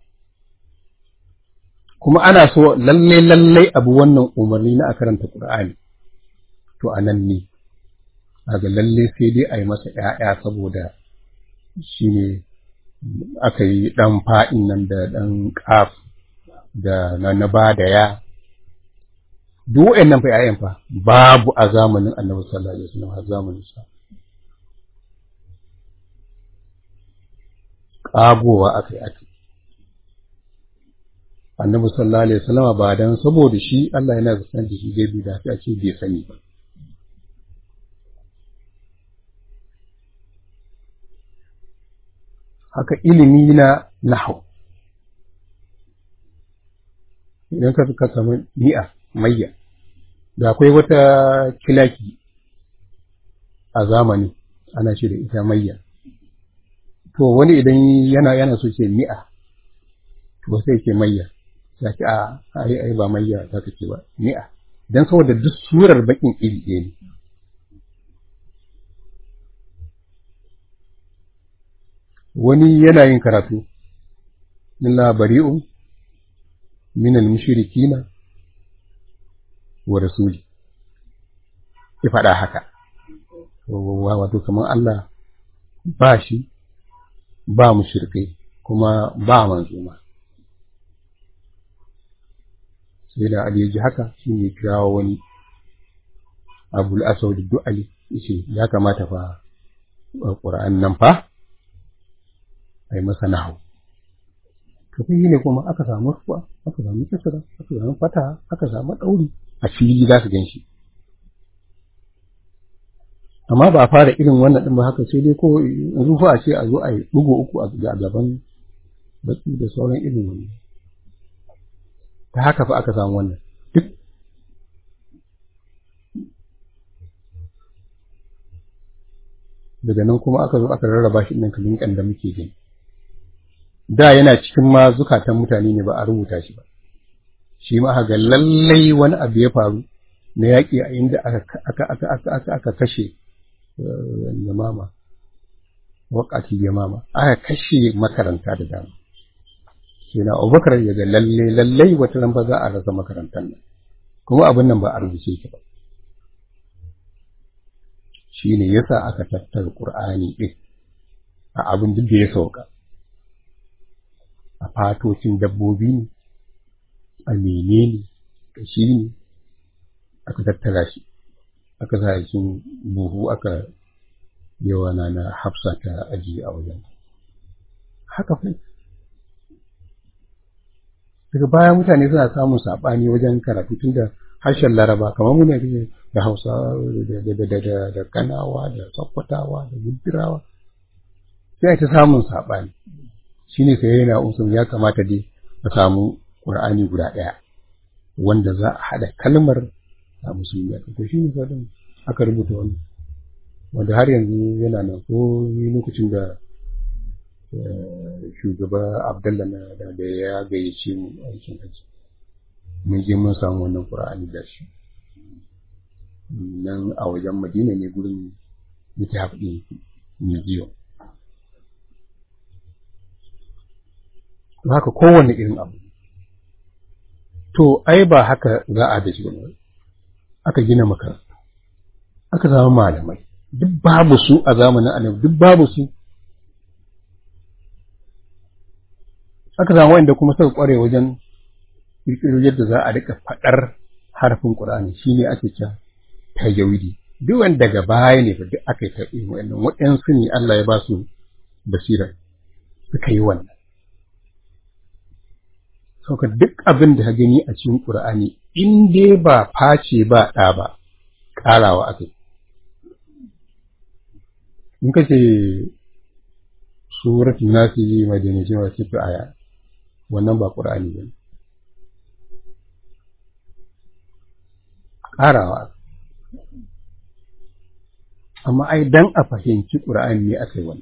kuma ana so lalle lalle abu wannan umarni na a karanta ƙur'ani to a nan ne ga lalle sai dai a yi masa ‘ya'ya saboda shi ne aka yi ɗan fa'in nan da ɗan ƙaf da na na ba da ya duk nan fa ‘ya'yan fa babu a zamanin annabi sallallahu alaihi wasallam a zamanin sa ƙagowa aka yi aka annabi sallallahu alaihi wasallam ba dan saboda shi Allah yana zaton da shi zai bi da a ce bai sani ba haka ilimi na nahau idan ka ka samu ni'a mayya da akwai wata kilaki a zamani ana ce da ita mayya to wani idan yana yana so ce ni'a to sai ce mayya ya ce a ai ai ba mayya za ka ce ba ni'a dan saboda duk surar bakin iri ɗaya ne wani yana yin karatu illa bari'un min al-mushrikina wa rasuli ya faɗa haka wato kamar Allah ba shi ba mushrikai kuma ba manzuma sai da Ali ya ji haka shi ne kirawo wani Abul Aswad Du'ali yace ya kamata fa Qur'an nan fa ai masa nahu to sai ne kuma aka samu ruwa aka samu kisra aka samu fata aka samu dauri a fili za su ganshi amma ba a fara irin wannan din ba haka sai dai ko ruhu a ce a zo a yi bugu uku a gaban baki da sauran irin wannan ta haka fa aka samu wannan duk daga nan kuma aka zo aka rarraba shi ɗin kalin da muke gani da yana cikin ma zukatan mutane ne ba a rubuta shi ba shi ma ga lallai wani abu ya faru na yaƙi a inda aka aka aka aka aka aka kashe yamama waƙati yamama aka kashe makaranta da dama shi na abubakar ya ga lallai lallai wata ran ba za a rasa makarantar nan kuma abin nan ba a rubuce shi ba shi ne yasa aka tattara ƙur'ani ɗin a abin duk da ya sauka a fatocin dabbobi ne a menene da shi ne aka tattara shi aka sa cikin buhu aka yawa na na hafsa ta ajiye a wajen haka fa daga baya mutane suna samun saɓani wajen karatu tun da harshen laraba kamar muna da hausa da kanawa da sakkwatawa da gudurawa sai ta samun saɓani shi ne sai yana usul ya kamata dai a samu ƙur'ani guda ɗaya wanda za a haɗa kalmar a musulmi a to shi ne fadin aka rubuta wannan wanda har yanzu yana nan ko lokacin da shugaba abdallah na da ya gayyace mu aikin aji mun je mun samu wannan ƙur'ani da shi nan a wajen madina ne gurin littaf ɗin museum to haka kowane irin abu to ai ba haka za a da shi ba aka gina makarantu aka zama malamai duk babu su a zamanin annabi duk babu su aka zama wanda kuma suka kware wajen kirkiro yadda za a rika faɗar harfin Qur'ani shine ake cewa tajawidi duk wanda daga baya ne fa duk aka yi ta irin wannan waɗansu ne Allah ya ba su basira suka yi wannan sauka duk abin da ka gani a cikin Qur'ani in dai ba face ba ɗa ba ƙarawa aka yi in ka ce suratul nasi madinaci wa ce aya wannan ba Qur'ani ba ƙarawa amma ai dan a fahimci Qur'ani ne aka yi wani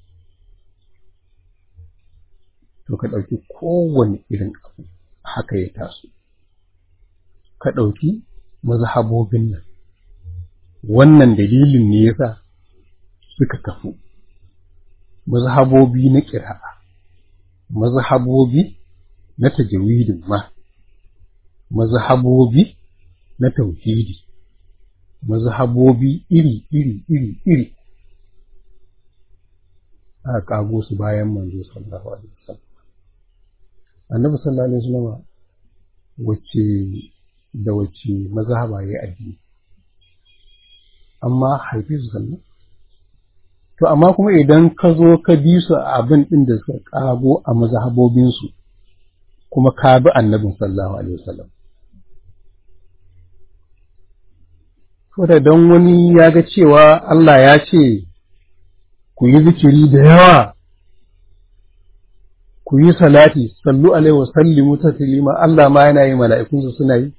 to ka ɗauki kowane irin abu haka ya taso ka ɗauki mazhabobin nan wannan dalilin ne yasa suka kafu mazhabobi na ƙira'a mazhabobi na tajawidin ma mazhabobi na tauhidi mazhabobi iri iri iri iri aka kago su bayan manzo sallallahu alaihi wasallam annabi sallallahu alaihi wasallam wacce da wacce mazhaba yayi addini amma haifi su sallallahu to amma kuma idan ka zo ka bi su a abin din da suka kago a mazhabobin su kuma ka bi annabin sallallahu alaihi wasallam da don wani ya ga cewa Allah ya ce ku yi zikiri da yawa ku yi salati sallu alaihi wa sallimu taslima Allah ma yana yi mala'ikunsa suna yi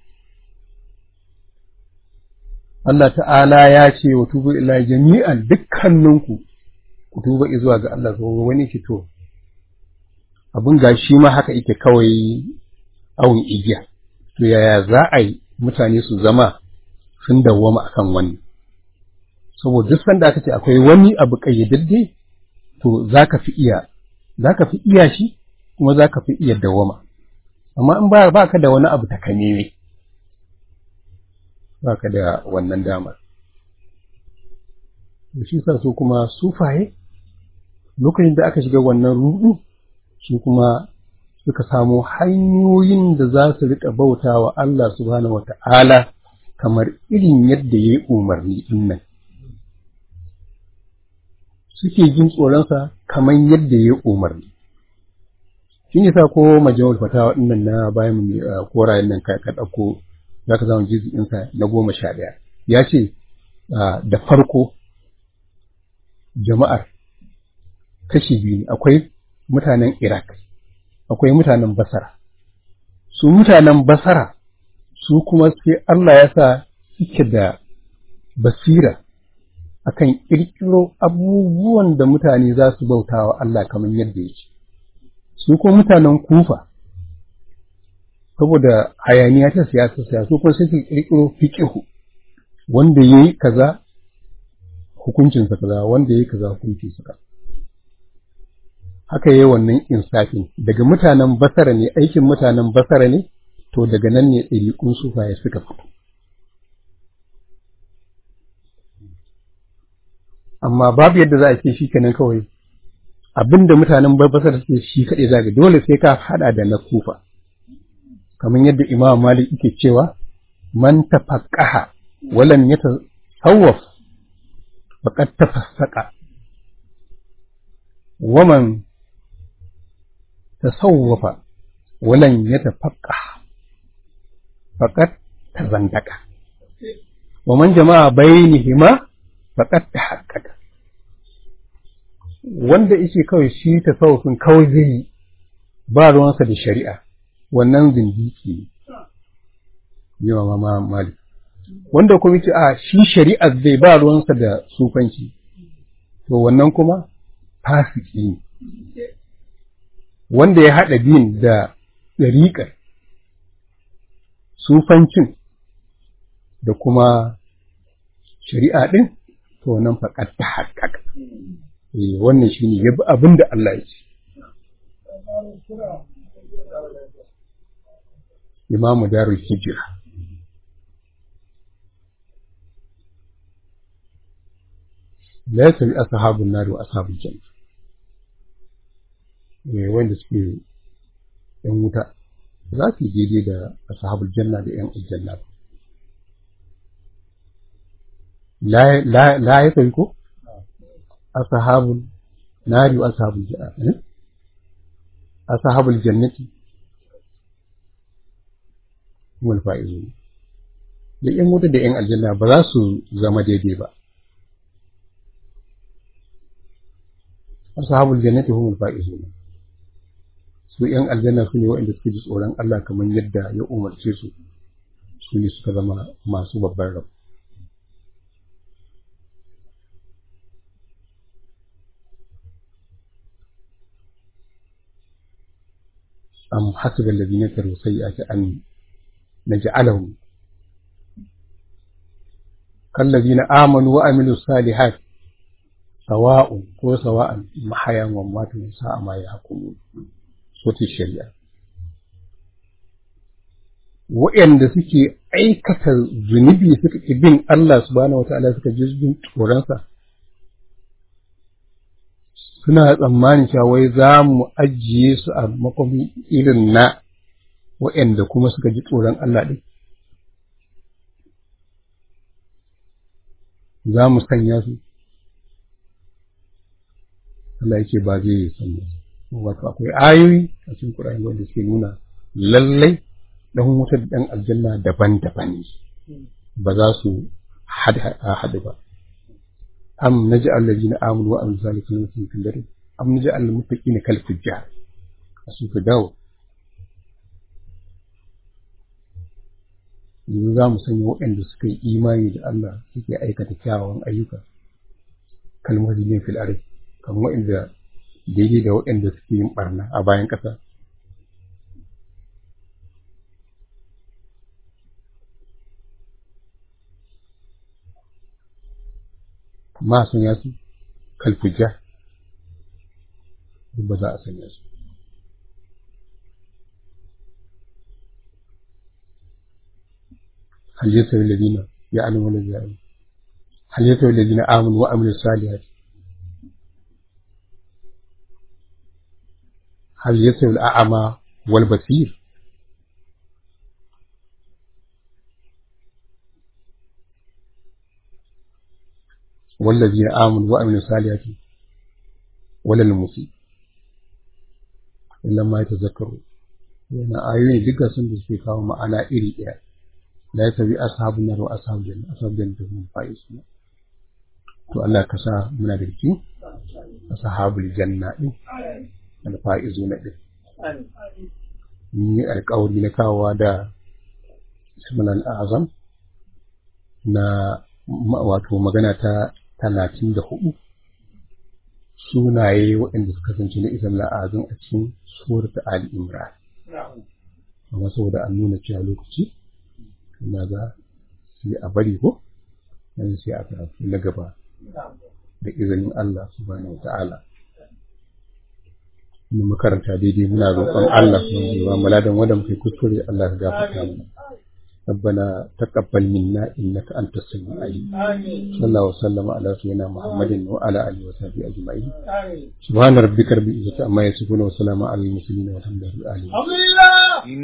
Allah ta'ala ya ce wa tubu ila jami'an dukkaninku ku tuba zuwa ga Allah ko wani ki to abin gashi ma haka yake kawai awun igiya to yaya za a yi mutane su zama sun dawwama akan wani saboda duk sanda aka ce akwai wani abu kayyadadde to za ka fi iya za ka fi iya shi kuma za ka fi iya dawwama amma in ba ba ka da wani abu takameme ba ka da wannan damar shi sa su kuma sufaye lokacin da aka shiga wannan rudu su kuma suka samu hanyoyin da za su riƙa bauta wa Allah subhanahu wa ta'ala kamar irin yadda ya yi umarni ɗin nan. Suke jin tsoronsa kamar yadda ya yi umarni. Shi ne sa ko majalisar fatawa ɗin nan na bayan mu korayen nan ka ɗauko za ka zama jizinsa na goma sha ɗaya. Ya ce da farko jama'ar kashi biyu akwai mutanen Iraq. akwai mutanen basara su mutanen basara su kuma sai Allah ya sa suke da basira akan ƙirƙiro abubuwan da mutane za su bauta wa Allah kamar yadda yake su kuma mutanen kufa saboda hayaniya ta siyasa siyasa su kuma sai su ƙirƙiro fiƙihu wanda ya yi kaza hukuncinsa kaza wanda ya yi kaza hukuncinsa kaza haka yi wannan insafin daga mutanen basara ne aikin mutanen basara ne to daga nan ne ɗariƙun sufaye suka fito amma babu yadda za a ce shi kenan kawai abinda mutanen basara suke shi kaɗai zaga dole sai ka haɗa da na kufa kamar yadda imam malik yake cewa man tafaqqaha walam yatasawwaf faqad tafassaqa waman تصوف ولن يتفقه فقد تزندق ومن جمع بينهما فقد تحقق wanda yake kawai shi tasawufin kawai zai yi ba ruwansa da shari'a wannan zindiki ne yawa ma malik wanda kuma yake a shi shari'a zai ba ruwansa da sufanci to wannan kuma fasiki ne wanda ya haɗa biyun da ɗariƙar sufancin da kuma shari'a ɗin to nan faƙar ta haƙaƙa wannan shi ne ya bi abin da Allah ya ce imamu darul hijira la yasawi ashabun nari wa ashabul janna wanda suke ‘yan wuta za su yi daidai da ashabul janna da ‘yan aljanna la ya tafi ko ashabul nari wa ashabul janna ashabul jannati wal fa'izu da ‘yan wuta da ‘yan aljanna ba za su zama daidai ba ashabul jannati humul faizun su yan aljanna su ne waɗanda suke ji tsoron Allah kamar yadda ya umarce su su ne suka zama masu babban rab am hasiba alladhina kafaru sayyi'ati an naj'alahum kallazina amanu wa amilus salihati sawa'un ko sawa'an mahayan wa matan sa'a ma ya hukumu soti shari'a waɗanda suke aikata zunubi suka ƙi bin Allah subhanahu wata'ala suka ji bin tsoronsa suna tsammanin cewa wai za mu ajiye su a makwami irin na waɗanda kuma suka ji tsoron Allah ɗin za mu sanya su Allah yake ba zai sanya wato akwai ayoyi a cikin Qur'ani wanda suke nuna lallai dan wuta da dan aljanna daban-daban ne ba za su hadu ba am naj'al alladhina amanu wa amilus salihati fi jannati am naj'al al-muttaqina kal fujjar a su ka dawo yanzu za mu sanya waɗanda suka yi imani da Allah suke aikata kyawawan ayyuka kalmar ne fil ardi kamar waɗanda daidai da waɗanda suke yin barna a bayan ƙasa ma sanya su kalfuja ba za a sanya su هل يستوي الذين يعلمون الذين يعلمون هل يستوي الذين آمنوا وعملوا الصالحات هل يستوي الأعمى والبصير والذين آمنوا وعملوا الصالحات ولا المسيء إلا ما يتذكرون yana ayoyi duka sun da suke kawo ma'ana iri ɗaya la ya tabi ashabun nar wa ashabul janna ashabul janna hum faizun to Allah ka sa muna da cikin ashabul janna din al faizuna din ni alƙawari na kawowa da sunan azam na wato magana ta talatin da hudu sunaye waɗanda suka kasance na isam la'azin a cikin surat ali imran amma saboda an nuna cewa lokaci na ga sai a bari ko yanzu sai a karatu na gaba da izinin Allah subhanahu wata'ala mu makaranta daidai muna roƙon Allah kuma ya ba mu ladan wanda muke kuskure Allah ya gafarta mu ربنا تقبل منا انك انت السميع العليم صلى الله وسلم على سيدنا محمد وعلى اله وصحبه اجمعين سبحان ربك رب العزه عما يصفون وسلام على المرسلين والحمد لله